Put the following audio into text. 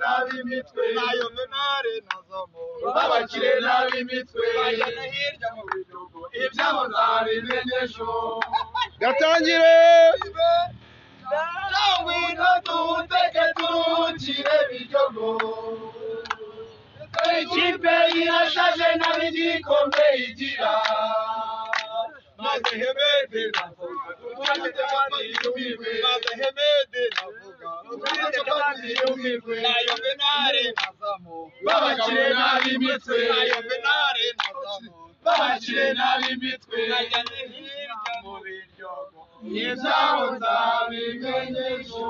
n'ab'imitwe nayo venare nazomo ubabakire n'ab'imitwe bagana hirya mu bihugu ibyabo nzabimenye ejo gatangire ibe ngwino tuwuteke turuhukire biryogo dore ikipe irashaje n'igikombe igira maze hemede navuga Tufite kandi yumirwe. maze hemede navuga Tufite kandi yumirwe. nayo venare nazomo Babakire n'ab'imitwe. nayo venare nazomo bakire n'ab'imitwe bagana hirya mu bihugu ibyabo nzabimenye ejo